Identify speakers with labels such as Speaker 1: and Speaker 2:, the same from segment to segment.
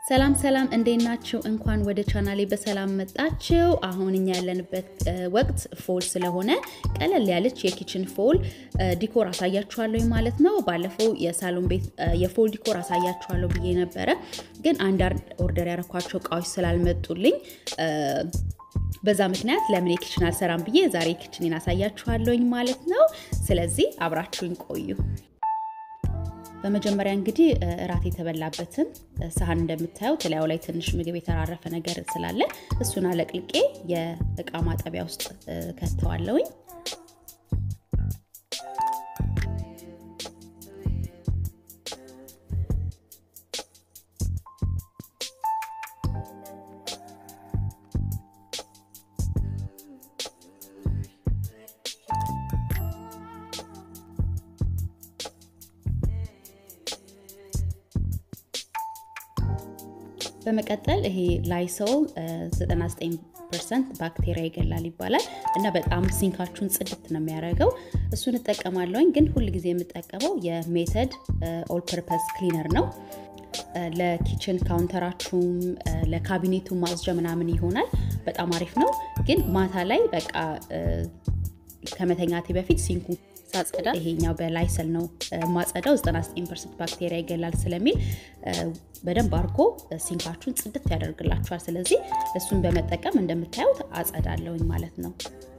Speaker 1: ሰላም ሰላም፣ እንዴት ናችሁ? እንኳን ወደ ቻናሌ በሰላም መጣችሁ። አሁን እኛ ያለንበት ወቅት ፎል ስለሆነ ቀለል ያለች የኪችን ፎል ዲኮር አሳያችኋለሁ ማለት ነው። ባለፈው የሳሎን ቤት የፎል ዲኮር አሳያችኋለሁ ብዬ ነበረ፣ ግን አንዳንድ ኦርደር ያረኳቸው እቃዎች ስላልመጡልኝ በዛ ምክንያት ለምን የኪችን አልሰራም ብዬ ዛሬ ኪችኔን አሳያችኋለሁኝ ማለት ነው። ስለዚህ አብራችሁኝ ቆዩ። በመጀመሪያ እንግዲህ እራት የተበላበትን ሳህን እንደምታየው ተለያዩ ላይ ትንሽ ምግብ የተራረፈ ነገር ስላለ እሱን አለቅልቄ የእቃ ማጠቢያ ውስጥ ከተዋለውኝ። በመቀጠል ይሄ ላይሶል 99 ፐርሰንት ባክቴሪያ ይገላል ይባላል እና በጣም ሲንካችሁን ጽድት ነው የሚያደርገው። እሱን እጠቀማለሁኝ፣ ግን ሁል ጊዜ የምጠቀመው የሜተድ ኦል ፐርፐስ ክሊነር ነው። ለኪችን ካውንተራችሁም ለካቢኔቱ ማጽጃ ምናምን ይሆናል። በጣም አሪፍ ነው። ግን ማታ ላይ በቃ ከመተኛቴ በፊት ሲንኩ ሳጸዳ ይሄኛው በላይሰል ነው ማጸዳው 99 ፐርሰንት ባክቴሪያ ይገላል ስለሚል በደንብ አድርጎ ሲንካችሁን ጽድት ያደርግላችኋል። ስለዚህ እሱን በመጠቀም እንደምታዩት አጸዳለውኝ ማለት ነው።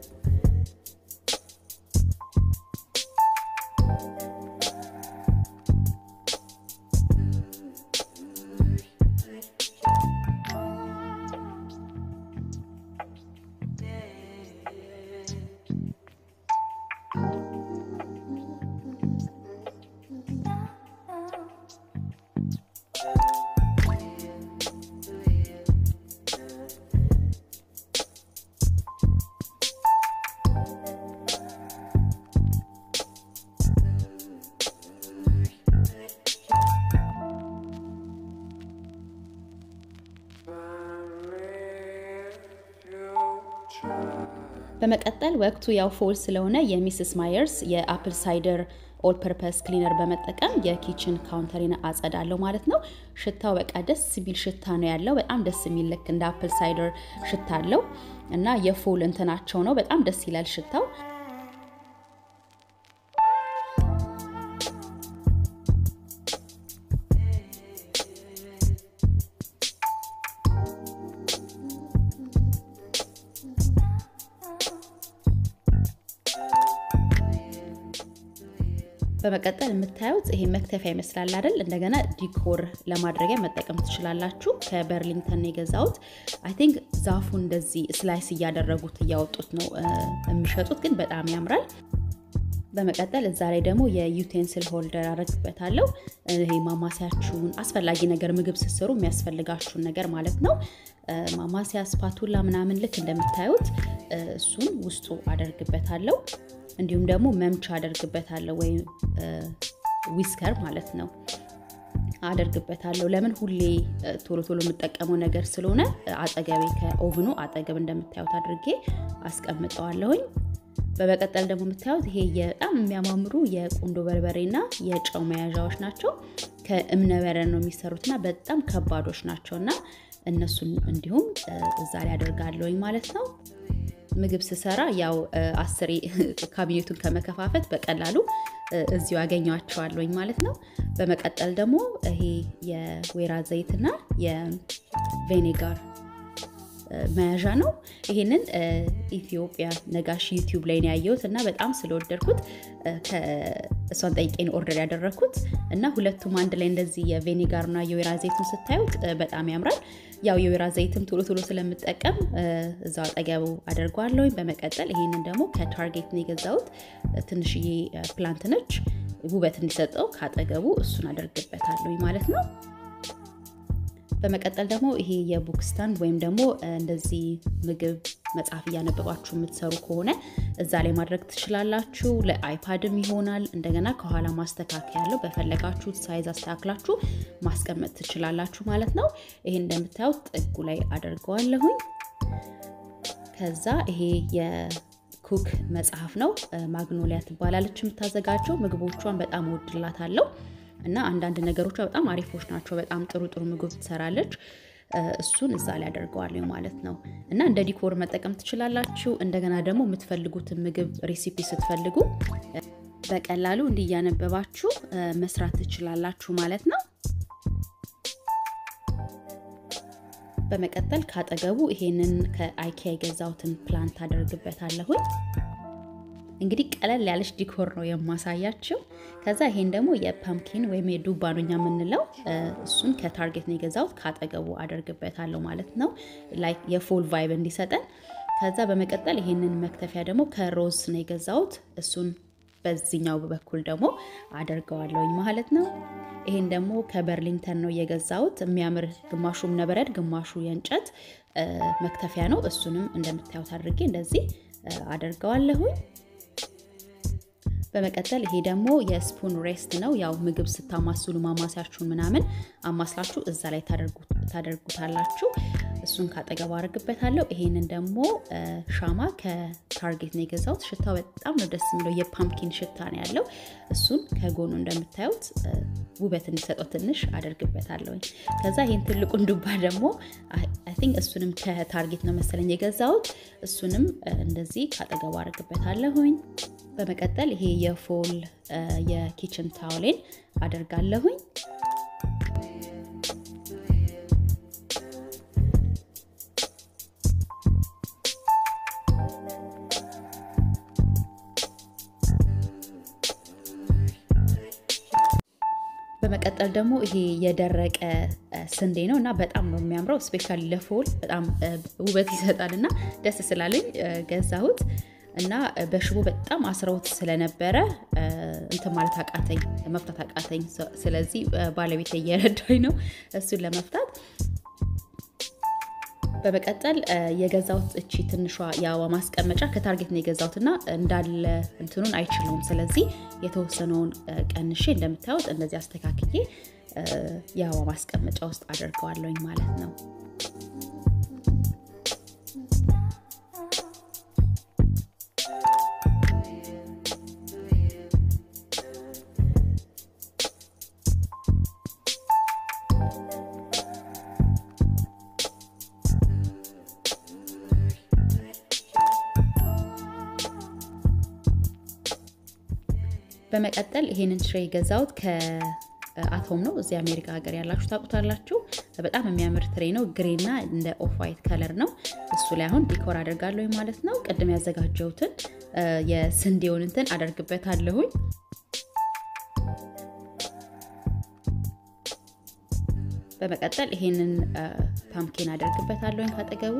Speaker 1: በመቀጠል ወቅቱ ያው ፎል ስለሆነ የሚስስ ማየርስ የአፕል ሳይደር ኦል ፐርፐስ ክሊነር በመጠቀም የኪችን ካውንተሪን አጸዳለሁ ማለት ነው። ሽታው በቃ ደስ የሚል ሽታ ነው ያለው። በጣም ደስ የሚል ልክ እንደ አፕል ሳይደር ሽታ አለው እና የፎል እንትናቸው ነው። በጣም ደስ ይላል ሽታው። በመቀጠል የምታዩት ይሄ መክተፊያ ይመስላል አይደል? እንደገና ዲኮር ለማድረጊያ መጠቀም ትችላላችሁ። ከበርሊንግተን የገዛሁት አይ ቲንክ ዛፉ እንደዚህ ስላይስ እያደረጉት እያወጡት ነው የሚሸጡት፣ ግን በጣም ያምራል። በመቀጠል እዛ ላይ ደግሞ የዩቴንስል ሆልደር አረግበታለሁ። ይሄ ማማሲያችሁን አስፈላጊ ነገር ምግብ ስትሰሩ የሚያስፈልጋችሁን ነገር ማለት ነው። ማማሲያ፣ ስፓቱላ ምናምን ልክ እንደምታዩት እሱን ውስጡ አደርግበታለሁ። እንዲሁም ደግሞ መምቻ አደርግበታለሁ ወይም ዊስከር ማለት ነው አደርግበታለሁ። ለምን ሁሌ ቶሎ ቶሎ የምጠቀመው ነገር ስለሆነ አጠገቤ ከኦቭኑ አጠገብ እንደምታዩት አድርጌ አስቀምጠዋለሁኝ። በመቀጠል ደግሞ የምታዩት ይሄ በጣም የሚያማምሩ የቁንዶ በርበሬና የጨው መያዣዎች ናቸው። ከእብነበረድ ነው የሚሰሩትና በጣም ከባዶች ናቸው እና እነሱን እንዲሁም እዛ ላይ አደርጋለሁኝ ማለት ነው። ምግብ ስሰራ ያው አስሬ ካቢኔቱን ከመከፋፈት በቀላሉ እዚሁ ያገኟቸዋለሁኝ ማለት ነው። በመቀጠል ደግሞ ይሄ የወይራ ዘይትና የቬኔጋር መያዣ ነው። ይሄንን ኢትዮጵያ ነጋሽ ዩቲዩብ ላይ ነው ያየሁት እና በጣም ስለወደድኩት እሷን ጠይቄን ኦርደር ያደረግኩት እና ሁለቱም አንድ ላይ እንደዚህ የቬኔጋርና የወይራ ዘይቱን ስታዩት በጣም ያምራል። ያው የወይራ ዘይትም ቶሎ ቶሎ ስለምጠቀም እዛው አጠገቡ አደርገዋለሁኝ። በመቀጠል ይሄንን ደግሞ ከታርጌት ነው የገዛሁት። ትንሽዬ ፕላንት ነች፣ ውበት እንዲሰጠው ካጠገቡ እሱን አደርግበታለሁኝ ማለት ነው። በመቀጠል ደግሞ ይሄ የቡክ ስታንድ ወይም ደግሞ እንደዚህ ምግብ መጽሐፍ እያነበባችሁ የምትሰሩ ከሆነ እዛ ላይ ማድረግ ትችላላችሁ። ለአይፓድም ይሆናል። እንደገና ከኋላ ማስተካከያ ያለው በፈለጋችሁት ሳይዝ አስተካክላችሁ ማስቀመጥ ትችላላችሁ ማለት ነው። ይሄ እንደምታዩት ጥጉ ላይ አደርገዋለሁኝ። ከዛ ይሄ የኩክ መጽሐፍ ነው። ማግኖሊያ ትባላለች የምታዘጋጀው። ምግቦቿን በጣም ወድላታለሁ እና አንዳንድ ነገሮቿ በጣም አሪፎች ናቸው። በጣም ጥሩ ጥሩ ምግብ ትሰራለች። እሱን እዛ ላይ አደርገዋለሁ ማለት ነው። እና እንደ ዲኮር መጠቀም ትችላላችሁ። እንደገና ደግሞ የምትፈልጉትን ምግብ ሬሲፒ ስትፈልጉ በቀላሉ እንዲያነበባችሁ መስራት ትችላላችሁ ማለት ነው። በመቀጠል ካጠገቡ ይሄንን ከአይኪያ የገዛሁትን ፕላንት አደርግበታለሁኝ። እንግዲህ ቀለል ያለች ዲኮር ነው የማሳያችው። ከዛ ይሄን ደግሞ የፓምኪን ወይም የዱባ ነው እኛ የምንለው እሱን ከታርጌት ነው የገዛሁት። ካጠገቡ አደርግበታለሁ ማለት ነው ላይክ የፎል ቫይብ እንዲሰጠን። ከዛ በመቀጠል ይሄንን መክተፊያ ደግሞ ከሮዝ ነው የገዛሁት። እሱን በዚህኛው በኩል ደግሞ አደርገዋለሁኝ ማለት ነው። ይሄን ደግሞ ከበርሊንተን ነው የገዛሁት። የሚያምር ግማሹ እብነበረድ ግማሹ የእንጨት መክተፊያ ነው። እሱንም እንደምታዩት አድርጌ እንደዚህ አደርገዋለሁኝ። በመቀጠል ይሄ ደግሞ የስፑን ሬስት ነው። ያው ምግብ ስታማስሉ ማማሲያችሁን ምናምን አማስላችሁ እዛ ላይ ታደርጉታላችሁ። እሱን ካጠገቡ አደርግበታለሁ። ይሄንን ደግሞ ሻማ ከታርጌት ነው የገዛሁት። ሽታው በጣም ነው ደስ የሚለው የፓምኪን ሽታ ነው ያለው። እሱን ከጎኑ እንደምታዩት ውበት እንዲሰጠው ትንሽ አደርግበታለሁኝ። ከዛ ይሄን ትልቁን ዱባ ደግሞ አይ ቲንክ እሱንም ከታርጌት ነው መሰለኝ የገዛሁት። እሱንም እንደዚህ ካጠገቡ አደርግበታለሁኝ። በመቀጠል ይሄ የፎል የኪችን ታውሌን አደርጋለሁኝ። በመቀጠል ደግሞ ይሄ የደረቀ ስንዴ ነው እና በጣም ነው የሚያምረው። ስፔሻሊ ለፎል በጣም ውበት ይሰጣል እና ደስ ስላለኝ ገዛሁት። እና በሽቦ በጣም አስረውት ስለነበረ እንትን ማለት አቃተኝ፣ መፍታት አቃተኝ። ስለዚህ ባለቤት እየረዳኝ ነው እሱን ለመፍታት። በመቀጠል የገዛሁት እቺ ትንሿ የአበባ ማስቀመጫ ከታርጌት ነው የገዛሁት እና እንዳለ እንትኑን አይችለውም። ስለዚህ የተወሰነውን ቀንሼ እንደምታዩት እንደዚህ አስተካክዬ የአበባ ማስቀመጫ ውስጥ አደርገዋለሁኝ ማለት ነው። በመቀጠል ይሄንን ትሬ የገዛሁት ከአቶም ነው። እዚህ አሜሪካ ሀገር ያላችሁ ታውቁታላችሁ። በጣም የሚያምር ትሬ ነው። ግሬና እንደ ኦፍ ዋይት ከለር ነው። እሱ ላይ አሁን ዲኮር አደርጋለሁ ማለት ነው። ቅድም ያዘጋጀሁትን የስንዴውን እንትን አደርግበታለሁኝ። በመቀጠል ይሄንን ፓምኪን አደርግበታለሁኝ ካጠገቡ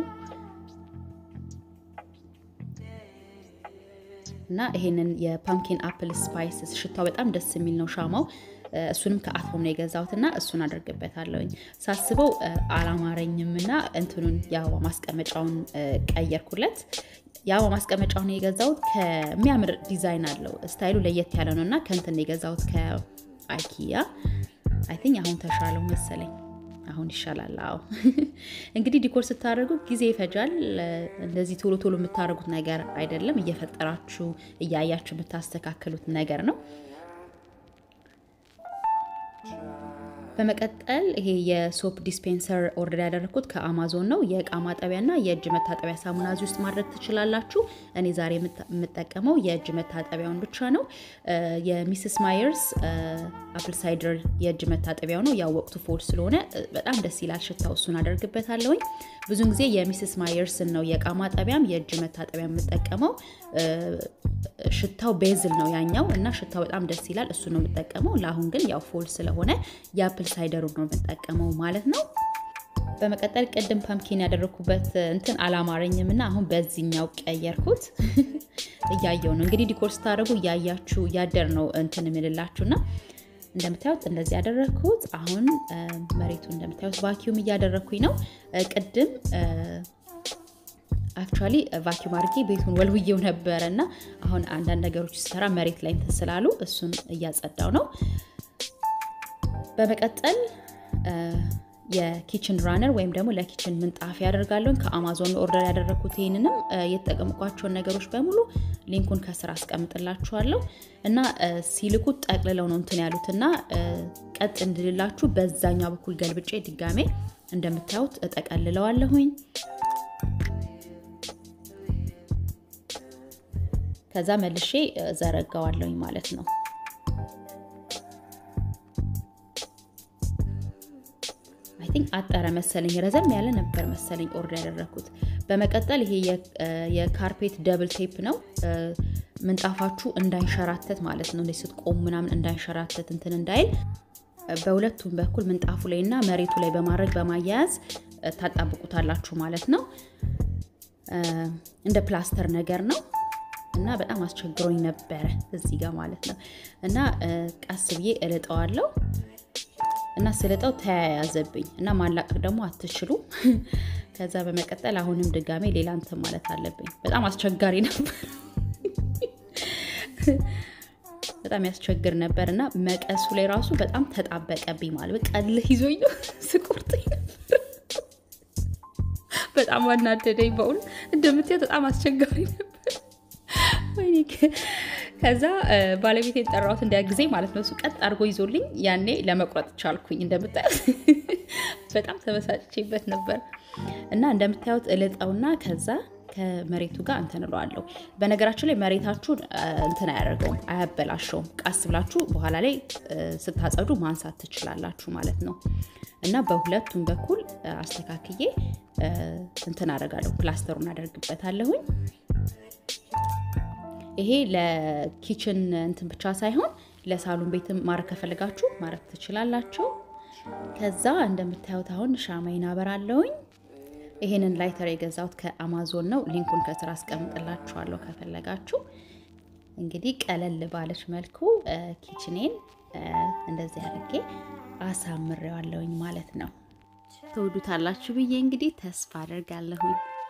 Speaker 1: እና ይሄንን የፓምኪን አፕል ስፓይስ ሽታው በጣም ደስ የሚል ነው ሻማው። እሱንም ከአቶም ነው የገዛሁት እና እሱን አደርግበታለሁኝ። ሳስበው አላማረኝም እና እንትኑን የአበባ ማስቀመጫውን ቀየርኩለት። የአበባ ማስቀመጫውን የገዛሁት ከሚያምር ዲዛይን አለው። ስታይሉ ለየት ያለ ነው እና ከእንትን የገዛሁት ከአይኪያ አይ ቲንክ አሁን ተሻለው መሰለኝ። አሁን ይሻላል። አዎ እንግዲህ ዲኮር ስታደርጉ ጊዜ ይፈጃል። እንደዚህ ቶሎ ቶሎ የምታደርጉት ነገር አይደለም። እየፈጠራችሁ እያያችሁ የምታስተካክሉት ነገር ነው። በመቀጠል ይሄ የሶፕ ዲስፔንሰር ኦርደር ያደረግኩት ከአማዞን ነው። የእቃ ማጠቢያና የእጅ መታጠቢያ ሳሙና እዚህ ውስጥ ማድረግ ትችላላችሁ። እኔ ዛሬ የምጠቀመው የእጅ መታጠቢያውን ብቻ ነው። የሚስስ ማየርስ አፕል ሳይደር የእጅ መታጠቢያው ነው። ያው ወቅቱ ፎል ስለሆነ በጣም ደስ ይላል ሽታው። እሱን አደርግበታለሁኝ። ብዙን ጊዜ የሚስስ ማየርስን ነው የእቃ ማጠቢያም የእጅ መታጠቢያ የምጠቀመው። ሽታው ቤዝል ነው ያኛው እና ሽታው በጣም ደስ ይላል። እሱ ነው የምጠቀመው። ለአሁን ግን ያው ፎል ስለሆነ የአፕል ሳይደሩ ነው የምጠቀመው ማለት ነው። በመቀጠል ቅድም ፓምኪን ያደረግኩበት እንትን አላማረኝም እና አሁን በዚህኛው ቀየርኩት። እያየው ነው እንግዲህ ዲኮር ስታደርጉ እያያችሁ እያደር ነው እንትን የምልላችሁና እንደምታዩት እንደዚህ ያደረግኩት። አሁን መሬቱ እንደምታዩት ቫኪዩም እያደረግኩኝ ነው። ቅድም አክቹዋሊ ቫኪዩም አድርጌ ቤቱን ወልውዬው ነበረ እና አሁን አንዳንድ ነገሮች ሲሰራ መሬት ላይ እንትን ስላሉ እሱን እያጸዳው ነው። በመቀጠል የኪችን ራነር ወይም ደግሞ ለኪችን ምንጣፍ ያደርጋለሁኝ ከአማዞን ኦርደር ያደረግኩት። ይህንንም የተጠቀምኳቸውን ነገሮች በሙሉ ሊንኩን ከስር አስቀምጥላችኋለሁ እና ሲልኩት ጠቅልለው ነው እንትን ያሉት እና ቀጥ እንድልላችሁ በዛኛው በኩል ገልብጬ ድጋሜ እንደምታዩት እጠቀልለዋለሁኝ። ከዛ መልሼ ዘረጋዋለሁኝ ማለት ነው። አይ ቲንክ አጠረ መሰለኝ፣ ረዘም ያለ ነበር መሰለኝ ኦርደር ያደረግኩት። በመቀጠል ይሄ የካርፔት ደብል ቴፕ ነው። ምንጣፋችሁ እንዳይንሸራተት ማለት ነው። እንደዚህ ስትቆሙ ምናምን እንዳይንሸራተት እንትን እንዳይል በሁለቱም በኩል ምንጣፉ ላይ እና መሬቱ ላይ በማድረግ በማያያዝ ታጣብቁታላችሁ ማለት ነው። እንደ ፕላስተር ነገር ነው እና በጣም አስቸግሮኝ ነበረ እዚህ ጋር ማለት ነው። እና ቀስ ብዬ እልጠዋለሁ እና ስልጠው ተያያዘብኝ እና ማላቀቅ ደግሞ አትችሉ። ከዛ በመቀጠል አሁንም ድጋሜ ሌላ እንትን ማለት አለብኝ። በጣም አስቸጋሪ ነበር፣ በጣም ያስቸግር ነበር እና መቀሱ ላይ ራሱ በጣም ተጣበቀብኝ ማለት ቀልህ ይዞኝ ስቁርጥኝ ነበር። በጣም አናደደኝ በእውነ እንደምታየው በጣም አስቸጋሪ ነበር። ወይኔ ከዛ ባለቤቴን ጠራሁት እንዲያግዜ ማለት ነው። እሱ ቀጥ አድርጎ ይዞልኝ ያኔ ለመቁረጥ ቻልኩኝ። እንደምታዩት በጣም ተበሳጭቼበት ነበር እና እንደምታዩት እልጠውና ከዛ ከመሬቱ ጋር እንትን እለዋለሁ። በነገራችን ላይ መሬታችሁን እንትን አያደርገውም፣ አያበላሸውም። ቀስ ብላችሁ በኋላ ላይ ስታጸዱ ማንሳት ትችላላችሁ ማለት ነው እና በሁለቱም በኩል አስተካክዬ እንትን አደርጋለሁ፣ ፕላስተሩን አደርግበታለሁኝ። ይሄ ለኪችን እንትን ብቻ ሳይሆን ለሳሎን ቤትም ማድረግ ከፈለጋችሁ ማድረግ ትችላላችሁ። ከዛ እንደምታዩት አሁን ሻማይን አበራለሁኝ። ይሄንን ላይተር የገዛሁት ከአማዞን ነው። ሊንኩን ከስር አስቀምጥላችኋለሁ ከፈለጋችሁ። እንግዲህ ቀለል ባለች መልኩ ኪችኔን እንደዚህ አድርጌ አሳምሬዋለሁኝ ማለት ነው። ተወዱታላችሁ ብዬ እንግዲህ ተስፋ አደርጋለሁኝ።